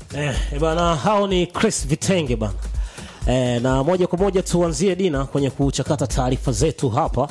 Eh, bana hao ni Chris Vitenge bana. Eh, na moja kwa moja tuanzie Dina kwenye kuchakata taarifa zetu hapa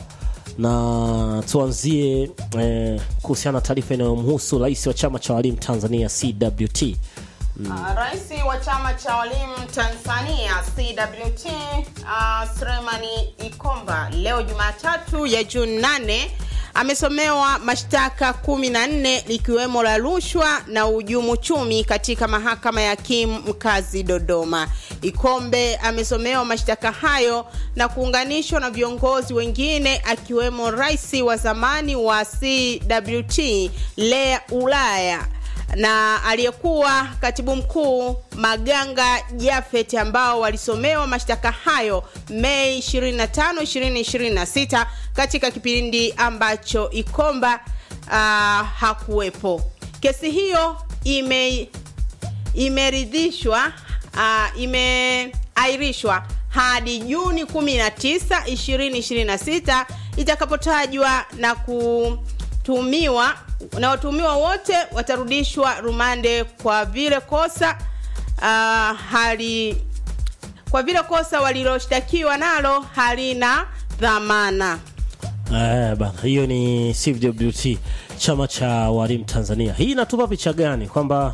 na tuanzie eh, kuhusiana na taarifa inayomhusu rais wa chama cha walimu Tanzania CWT. Uh, Rais wa chama cha walimu Tanzania CWT uh, Sulemani Ikomba leo Jumatatu ya Juni 8 amesomewa mashtaka 14 likiwemo la rushwa na uhujumu uchumi katika mahakama ya hakimu mkazi Dodoma. Ikombe amesomewa mashtaka hayo na kuunganishwa na viongozi wengine akiwemo rais wa zamani wa CWT Lea Ulaya na aliyekuwa katibu mkuu Maganga Jafet ambao walisomewa mashtaka hayo Mei 25, 2026 katika kipindi ambacho Ikomba uh, hakuwepo. Kesi hiyo ime imeridhishwa uh, imeahirishwa hadi Juni 19, 2026 itakapotajwa na kutumiwa na watuhumiwa wote watarudishwa rumande kwa vile kosa uh, hali kwa vile kosa waliloshtakiwa nalo halina dhamana. Eh, bana hiyo ni CWT chama cha walimu Tanzania. Hii inatupa picha gani kwamba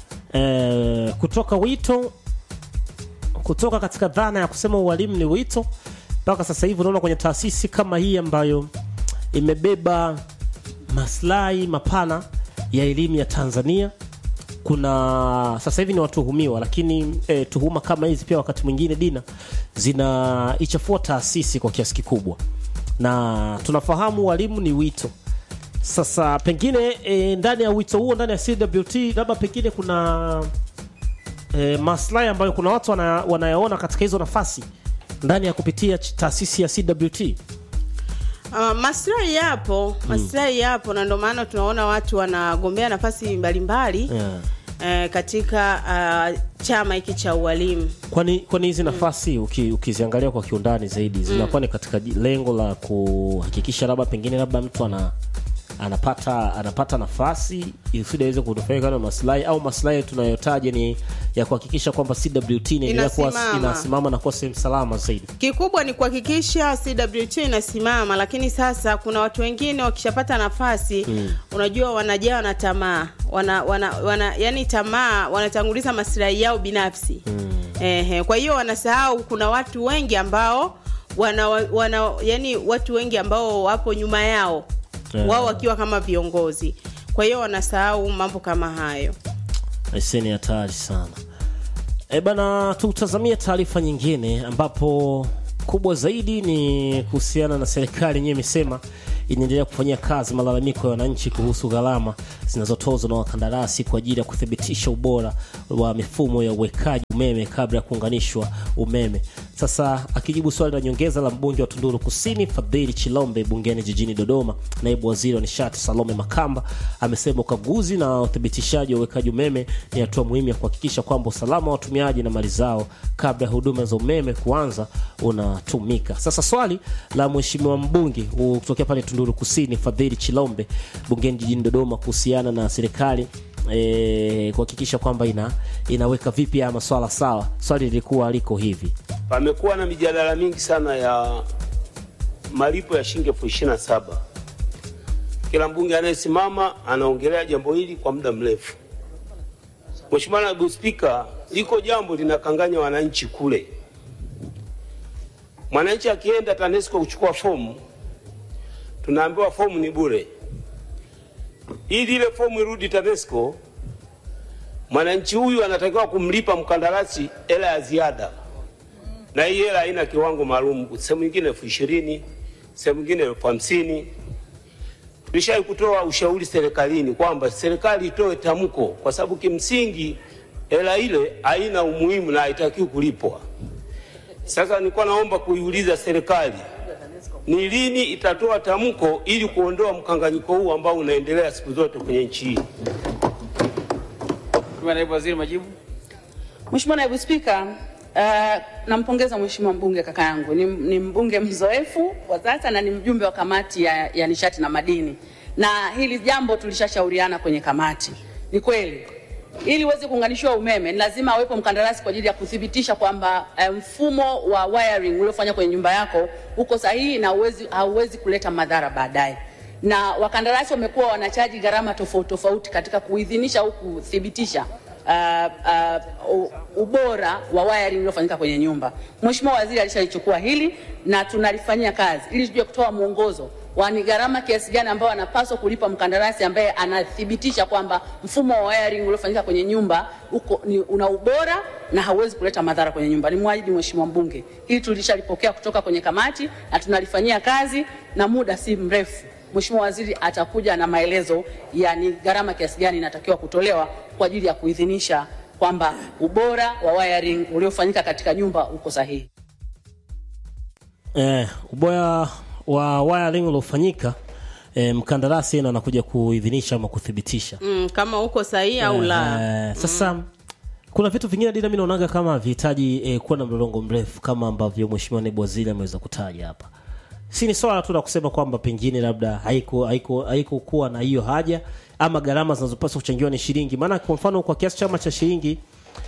eh, kutoka wito kutoka katika dhana ya kusema ualimu ni wito mpaka sasa hivi unaona kwenye taasisi kama hii ambayo imebeba maslahi mapana ya elimu ya Tanzania. Kuna sasa hivi ni watuhumiwa, lakini eh, tuhuma kama hizi pia wakati mwingine dina zinaichafua taasisi kwa kiasi kikubwa, na tunafahamu walimu ni wito. Sasa pengine e, ndani ya wito huo, ndani ya CWT labda pengine kuna e, maslahi ambayo kuna watu wana, wanayaona katika hizo nafasi ndani ya kupitia ch- taasisi ya CWT. Uh, maslahi yapo, maslahi yapo na ndio maana tunaona watu wanagombea nafasi mbalimbali Yeah. eh, katika uh, chama hiki cha ualimu. Kwani kwani hizi nafasi uki, ukiziangalia kwa kiundani zaidi zinakuwa ni katika ji- lengo la kuhakikisha labda pengine labda mtu ana anapata anapata nafasi ili aweze kunufaika na maslahi au maslahi tunayotaja ni ya kuhakikisha kwamba CWT inaendelea kuwa Inasimama. inasimama na kuwa sehemu salama zaidi. Kikubwa ni kuhakikisha CWT inasimama, lakini sasa kuna watu wengine wakishapata nafasi mm. unajua wanajawa na tamaa wana, wana, wana yani tamaa wanatanguliza maslahi yao binafsi mm. Ehe, kwa hiyo wanasahau kuna watu wengi ambao wana, wana yani watu wengi ambao wapo nyuma yao Yeah. wao wakiwa kama viongozi, kwa hiyo wanasahau mambo kama hayo. Aisee, ni hatari sana. E bana, tutazamie taarifa nyingine ambapo kubwa zaidi ni kuhusiana na serikali yenyewe imesema inaendelea kufanyia kazi malalamiko ya wananchi kuhusu gharama zinazotozwa na wakandarasi kwa ajili ya kuthibitisha ubora wa mifumo ya uwekaji umeme kabla ya kuunganishwa umeme. Sasa akijibu swali la nyongeza la mbunge wa Tunduru Kusini Fadhili Chilombe bungeni jijini Dodoma, naibu waziri wa nishati Salome Makamba amesema ukaguzi na uthibitishaji wa uwekaji umeme ni hatua muhimu ya kuhakikisha kwamba usalama wa watumiaji na mali zao kabla ya huduma za umeme kuanza unatumika. Sasa swali la mheshimiwa mbunge uh, kutokea pale Tunduru Kusini Fadhili Chilombe bungeni jijini Dodoma kuhusiana na serikali e, kuhakikisha kwamba ina, inaweka vipi haya maswala sawa. Swali lilikuwa liko hivi: Pamekuwa na mijadala mingi sana ya malipo ya shilingi elfu ishirini na saba. Kila mbunge anayesimama anaongelea jambo hili kwa muda mrefu. Mheshimiwa Naibu Spika, liko jambo linakanganya wananchi kule. Mwananchi akienda TANESCO kuchukua fomu, tunaambiwa fomu ni bure. Ili ile fomu irudi TANESCO, mwananchi huyu anatakiwa kumlipa mkandarasi hela ya ziada na hii hela haina kiwango maalum, sehemu nyingine elfu ishirini sehemu nyingine elfu hamsini Tulishai kutoa ushauri serikalini kwamba serikali itoe tamko, kwa sababu kimsingi hela ile haina umuhimu na haitakiwi kulipwa. Sasa nilikuwa naomba kuiuliza serikali ni lini itatoa tamko ili kuondoa mkanganyiko huu ambao unaendelea siku zote kwenye nchi hii. Mheshimiwa Naibu Waziri, majibu. Mheshimiwa Naibu Spika, uh, nampongeza Mheshimiwa mbunge kaka yangu. Ni, ni mbunge mzoefu kwa sasa na ni mjumbe wa kamati ya, ya nishati na madini, na hili jambo tulishashauriana kwenye kamati. Ni kweli ili uweze kuunganishiwa umeme ni lazima awepo mkandarasi kwa ajili ya kuthibitisha kwamba eh, mfumo wa wiring uliofanya kwenye nyumba yako uko sahihi na hauwezi hauwezi kuleta madhara baadaye. Na wakandarasi wamekuwa wanachaji gharama tofauti tofauti katika kuidhinisha au kuthibitisha uh, uh, u- ubora wa wiring uliofanyika kwenye nyumba. Mheshimiwa Waziri alishalichukua hili na tunalifanyia kazi ili tujue kutoa mwongozo wa ni gharama kiasi gani ambayo anapaswa kulipa mkandarasi ambaye anathibitisha kwamba mfumo wa wiring uliofanyika kwenye nyumba uko ni, una ubora na hauwezi kuleta madhara kwenye nyumba. Ni mwahidi Mheshimiwa mbunge, hili tulishalipokea kutoka kwenye kamati na tunalifanyia kazi na muda si mrefu Mheshimiwa Waziri atakuja na maelezo ya ni gharama kiasi gani inatakiwa kutolewa kwa ajili ya kuidhinisha kwamba ubora wa wiring uliofanyika katika nyumba uko sahihi. eh, ubora wa wiring uliofanyika eh, mkandarasi ndo anakuja kuidhinisha ama kuthibitisha mm, kama uko sahihi au la Eh, sasa kuna vitu vingine dida mi naonaga kama vihitaji eh, kuwa na mlolongo mrefu kama ambavyo mheshimiwa naibu waziri ameweza kutaja hapa si ni swala tu la kusema kwamba pengine labda haiko haiko haikukuwa na hiyo haja ama gharama zinazopaswa kuchangiwa ni shilingi maana kwa mfano kwa kiasi chama cha shilingi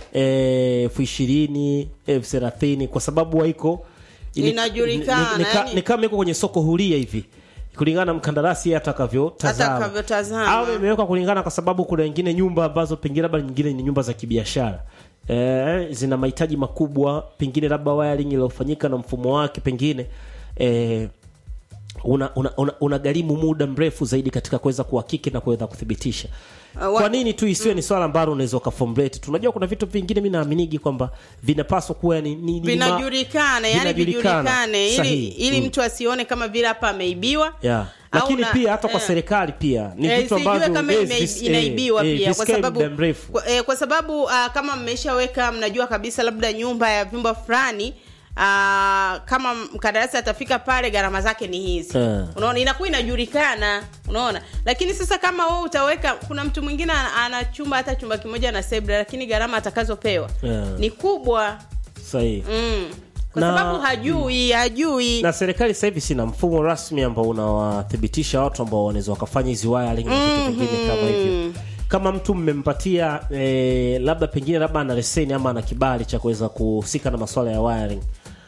eh, elfu ishirini elfu thelathini kwa sababu haiko ni- Inajulikana, ni- ni- ni- yani- ni kama iko kwenye soko huria hivi kulingana na mkandarasi yeye atakavyotazama Atakavyotazama. au imewekwa kulingana kwa sababu kuna wengine nyumba ambazo pengine labda nyingine ni nyumba za kibiashara eh, zina mahitaji makubwa pengine labda wiring iliyofanyika na mfumo wake pengine eh, una, una, una, una gharimu muda mrefu zaidi katika kuweza kuhakiki na kuweza kuthibitisha Uh, wa- kwa nini tu isiwe ni swala ambalo unaweza ukaformulate tunajua kuna vitu vingine mi naaminigi kwamba vinapaswa kuwa ni, ni, ni vinajulikana yani vinajulikana. vijulikane ili, Sahihi. ili Mm. mtu asione kama vile hapa ameibiwa yeah. au lakini na- pia hata kwa eh. serikali pia ni Eh, vitu sijue ambavyo kama yes, ime- vis- eh, inaibiwa eh, pia kwa visikae sababu muda mrefu kwa, eh, kwa sababu uh, kama mmeshaweka mnajua kabisa labda nyumba ya vyumba fulani uh, kama mkandarasi atafika pale gharama zake ni hizi Eh. unaona inakuwa inajulikana unaona lakini sasa kama wewe utaweka kuna mtu mwingine ana, ana chumba hata chumba kimoja na sebra lakini gharama atakazopewa Eh. ni kubwa sahihi mm. kwa Na- sababu hajui hajui na serikali sasa hivi sina mfumo rasmi ambao unawathibitisha watu ambao wanaweza wakafanya hizi wiring na vitu vingine kama hivyo kama mtu mmempatia eh, labda pengine labda ana leseni ama ana kibali cha kuweza kuhusika na masuala ya wiring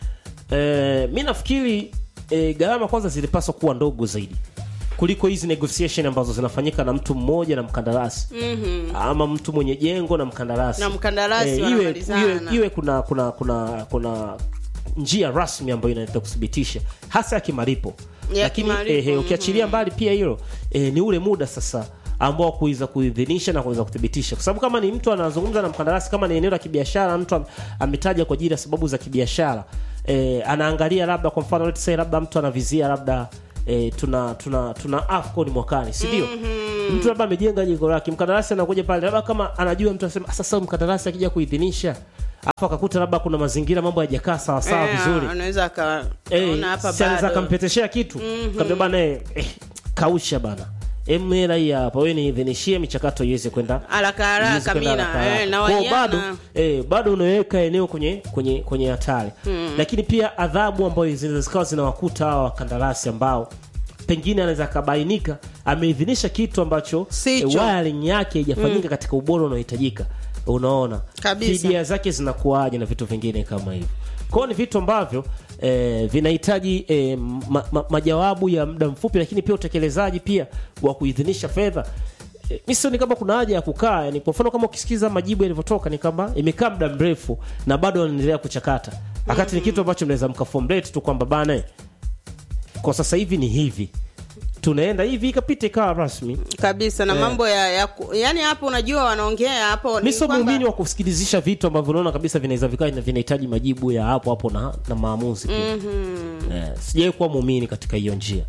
eh, mi nafikiri eh, gharama kwanza zilipaswa kuwa ndogo zaidi kuliko hizi negotiation ambazo zinafanyika na mtu mmoja na mkandarasi mm-hmm. ama mtu mwenye jengo na mkandarasi Na mkandarasi iwe, wanamalizana. iwe, iwe kuna kuna kuna kuna njia rasmi ambayo inaweza kuthibitisha hasa ya kimalipo Ya lakini kimalipo, eh, ukiachilia mbali pia hilo eh, ni ule muda sasa ambao kuweza kuidhinisha na kuweza kuthibitisha kwa sababu kama ni mtu anazungumza na mkandarasi kama ni eneo la kibiashara mtu am- ametaja kwa ajili ya sababu za kibiashara eh, anaangalia labda kwa mfano let's say labda mtu anavizia labda eh, tuna tuna tuna afcon mwakani si ndio mm-hmm. mtu labda amejenga jengo lake mkandarasi anakuja pale labda kama anajua mtu anasema sasa mkandarasi akija kuidhinisha afu akakuta labda kuna mazingira mambo hayajakaa sawa sawa Eh, vizuri anaweza Eh, akaona hapa si anaweza bado akampeteshea kitu mm bana eh, eh, kausha bana emera hii hapa wewe niidhinishie michakato iweze kwenda haraka iweze haraka kwenda mina haraka haraka. eh, na Kwa hiyo bado wanyama eh, bado unaweka eneo kwenye kwenye kwenye hatari lakini pia adhabu ambayo zinaweza zikawa zinawakuta hawa wakandarasi ambao pengine anaweza akabainika ameidhinisha kitu ambacho Sicho. eh, wiring yake haijafanyika katika ubora unaohitajika unaona Kabisa. fidia zake zinakuaje na vitu vingine kama hivyo kwao ni vitu ambavyo eh, vinahitaji eh, ma, ma, majawabu ya muda mfupi lakini pia utekelezaji pia wa kuidhinisha fedha eh, mi sioni kama kuna haja ya kukaa yani kwa mfano kama ukisikiza majibu yalivyotoka ni kama imekaa muda mrefu na bado wanaendelea kuchakata wakati ni kitu ambacho mnaweza mkaformulate tu kwamba bana eh, kwa sasa hivi ni hivi tunaenda hivi ikapita ikawa rasmi kabisa na Eh. mambo ya, ya ku- yani hapo unajua wanaongea hapo mi ni sio kwamba- muumini wa kusikilizisha vitu ambavyo unaona kabisa vinaweza vikawa na vinahitaji majibu ya hapo hapo na, na maamuzi pia mm-hmm. eh, sijawai kuwa muumini katika hiyo njia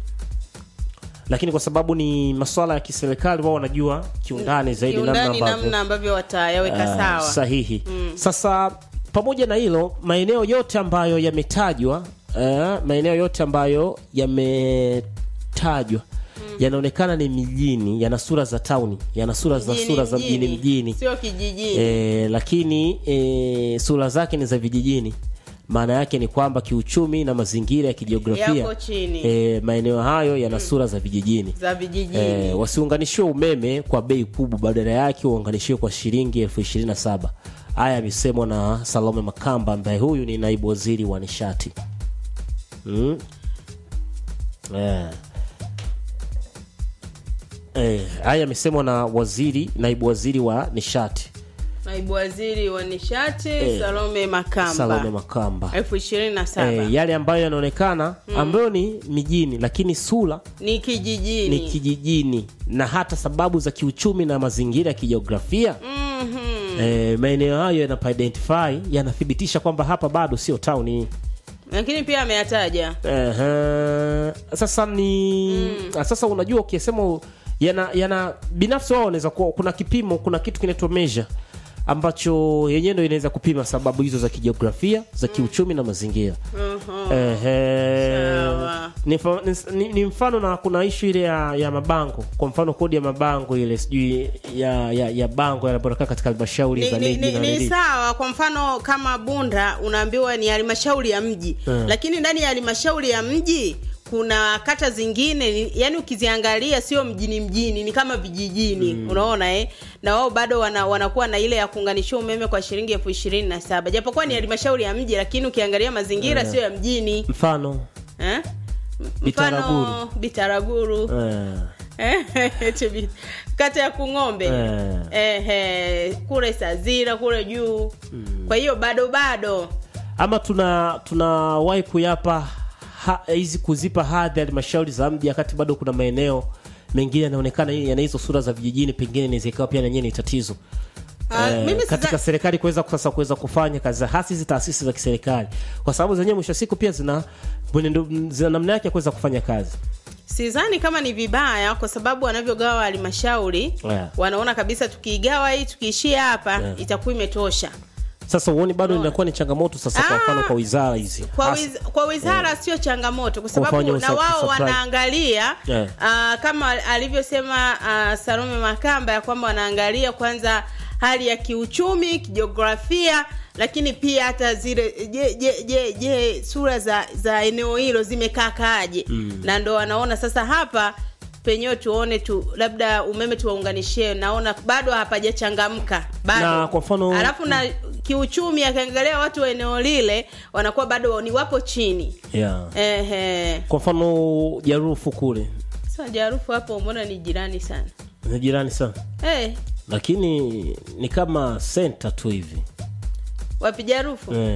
lakini kwa sababu ni maswala ya kiserikali wao wanajua kiundani zaidi namna kiundani ambavyo namna ambavyo watayaweka Ah, sawa sahihi sasa pamoja na hilo maeneo yote ambayo yametajwa uh, maeneo yote ambayo yametajwa yanaonekana ni mijini yana sura za tauni yana sura za Mjini, sura za mjini mjini sio kijijini e, lakini e, sura zake ni za vijijini maana yake ni kwamba kiuchumi na mazingira ya kijiografia Yako chini. e, maeneo hayo yana sura za vijijini za vijijini e, wasiunganishiwe umeme kwa bei kubwa badala yake uunganishiwe kwa shilingi elfu ishirini na saba haya yamesemwa na salome makamba ambaye huyu ni naibu waziri wa nishati mm. eh. Eh, haya yamesemwa na waziri naibu waziri wa nishati naibu waziri wa nishati Eh, salome makamba salome makamba elfu ishirini na saba eh, yale ambayo yanaonekana ambayo ni mijini lakini sura ni kijijini ni kijijini na hata sababu za kiuchumi na mazingira ya kijiografia Mhm. eh, maeneo hayo yanapoidentify yanathibitisha kwamba hapa bado sio tauni lakini pia ameyataja Ehe. sasa ni sasa unajua ukisema yana, yana binafsi wao wanaweza kuwa kuna kipimo kuna kitu kinaitwa measure ambacho yenyewe ndo inaweza kupima sababu hizo za kijiografia za kiuchumi na mazingira Mhm. Ehe. Sawa. Ni, fa- ni, ni, ni mfano na kuna ishu ile ya, ya mabango kwa mfano kodi ya mabango ile sijui ya, ya, ya bango yanapotoka katika halmashauri ni, za ni, miji ni, na ni nini. sawa kwa mfano kama bunda unaambiwa ni halmashauri ya mji Mm. lakini ndani ya halmashauri ya mji kuna kata zingine ni- yani ukiziangalia sio mjini mjini ni kama vijijini unaona eh? na wao bado wana, wanakuwa na ile ya kuunganisha umeme kwa shilingi elfu ishirini na saba japokuwa ni halmashauri ya mji lakini ukiangalia mazingira sio ya mjini mfano eh? M- Bitaraguru. mfano bitaraguru eh, Eti bi- kata ya kung'ombe Eh. Ehe, kule sazira kule juu kwa hiyo bado bado ama tuna tunawahi kuyapa ha- hizi kuzipa hadhi halmashauri za mji wakati bado kuna maeneo mengine yanaonekana yana hizo sura za vijijini pengine inaweza ikawa pia nenyewe ni tatizo Ah, Eh, mimi katika siza- serikali kuweza sasa kuweza kufanya kazi za- hasa hizi taasisi za kiserikali kwa sababu zenyewe mwisho wa siku pia zina mwenendo zina namna yake ya kuweza kufanya kazi sidhani kama ni vibaya kwa sababu wanavyogawa halmashauri Yeah. wanaona kabisa tukiigawa hii tukiishia hapa Yeah. itakuwa imetosha sasa uoni bado inakuwa ni changamoto sasa kwa Ah, mfano kwa wizara hizi kwa, Hasa- wiz, kwa wizara sio changamoto kwa Kwa sababu mfano na sa- wao supply. wanaangalia Yeah. ah, kama alivyosema ah, Salome Makamba ya kwamba wanaangalia kwanza hali ya kiuchumi kijiografia lakini pia hata zile je je je, je sura za za eneo hilo zimekaa kaaje na ndo wanaona sasa hapa penyewe tuone tu labda umeme tuwaunganishie naona bado hapajachangamka bado Na kwa mfano- alafu na kiuchumi akiangalia watu wa eneo lile wanakuwa bado ni wapo chini yeah. ehe kwa mfano jarufu kule sasa jarufu hapo mbona ni jirani sana ni jirani sana eh lakini ni kama senta tu hivi wapi jarufu eh.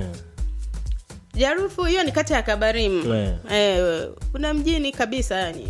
jarufu hiyo ni kata ya kabarimu Eh. eh, kuna mjini kabisa yani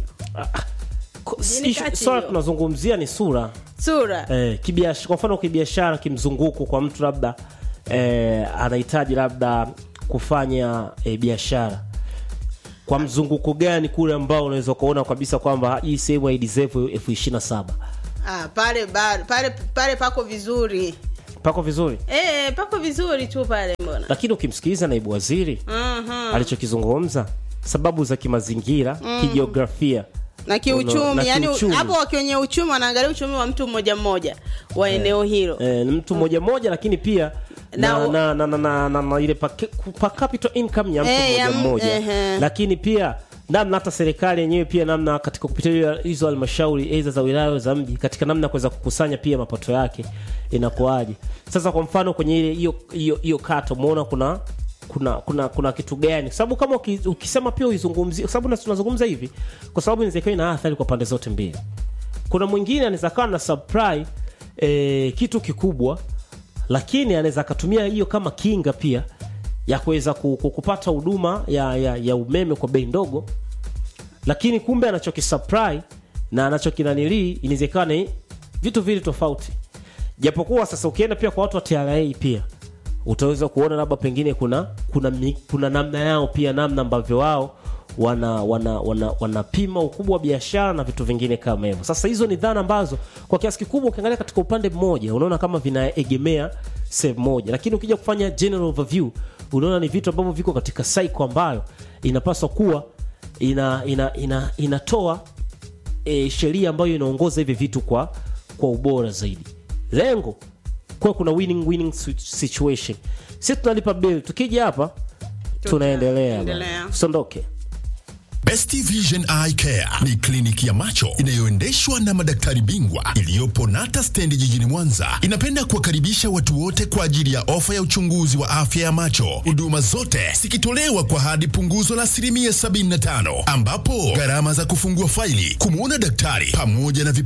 Ko- Mjini ishu- kati swala hiyo. tunazungumzia ni sura sura eh, kibiashara, kwa mfano kibiashara kimzunguko kwa mtu labda eh, anahitaji labda kufanya eh, biashara kwa mzunguko gani kule ambao unaweza ukaona kabisa kwamba hii sehemu haideserve elfu ishirini na saba ah, pale ba- pale pale pako vizuri pako vizuri eh, pako vizuri tu pale mbona lakini ukimsikiliza naibu waziri Mhm. alichokizungumza sababu za kimazingira kijiografia na na kiuchumi yani kiuchumi. hapo kwenye uchumi wanaangalia uchumi wa mtu mmoja mmoja wa eneo hilo eh, ni mtu mmoja mmoja lakini pia na, Na- na, na, na, na, na, na ile per, per capita income ya mtu Eh, mmoja ya m- mmoja ehe. lakini pia namna hata serikali yenyewe pia namna katika kupitia hiyo- hizo halmashauri aidha za wilaya za mji katika namna ya kuweza kukusanya pia mapato yake inakuaje sasa kwa mfano kwenye ile hiyo hiyo hiyo kata umeona kuna kuna kuna kuna kitu gani kwa sababu kama uki- ukisema pia uizungumzie kwa sababu na- tunazungumza hivi kwa sababu inaweza ikawa ina athari kwa pande zote mbili kuna mwingine anaweza kawa na supply eh, kitu kikubwa lakini anaweza akatumia hiyo kama kinga pia ya kuweza ku- ku- kupata huduma ya, ya, ya umeme kwa bei ndogo lakini kumbe anachokisupply na anachokinanilii inaweza ikawa ni vitu vili tofauti japokuwa sasa ukienda pia kwa watu wa tra pia utaweza kuona labda pengine kuna kuna, mi- kuna namna yao pia namna ambavyo wao wana wana wana wanapima ukubwa wa biashara na vitu vingine kama hivyo sasa hizo ni dhana ambazo kwa kiasi kikubwa ukiangalia katika upande mmoja unaona kama vinaegemea sehemu moja lakini ukija kufanya general overview unaona ni vitu ambavyo viko katika cycle ambayo inapaswa kuwa ina ina ina inatoa e, sheria ambayo inaongoza hivi vitu kwa kwa ubora zaidi lengo kuwa kuna winning winning si- situation sisi tunalipa bill tukija hapa tunaendelea Endelea. bwana. usiondoke Best Vision Eye Care ni kliniki ya macho inayoendeshwa na madaktari bingwa iliyopo Nata Stendi jijini Mwanza. Inapenda kuwakaribisha watu wote kwa ajili ya ofa ya uchunguzi wa afya ya macho, huduma zote zikitolewa kwa hadi punguzo la asilimia 75, ambapo gharama za kufungua faili, kumwona daktari pamoja na vipimo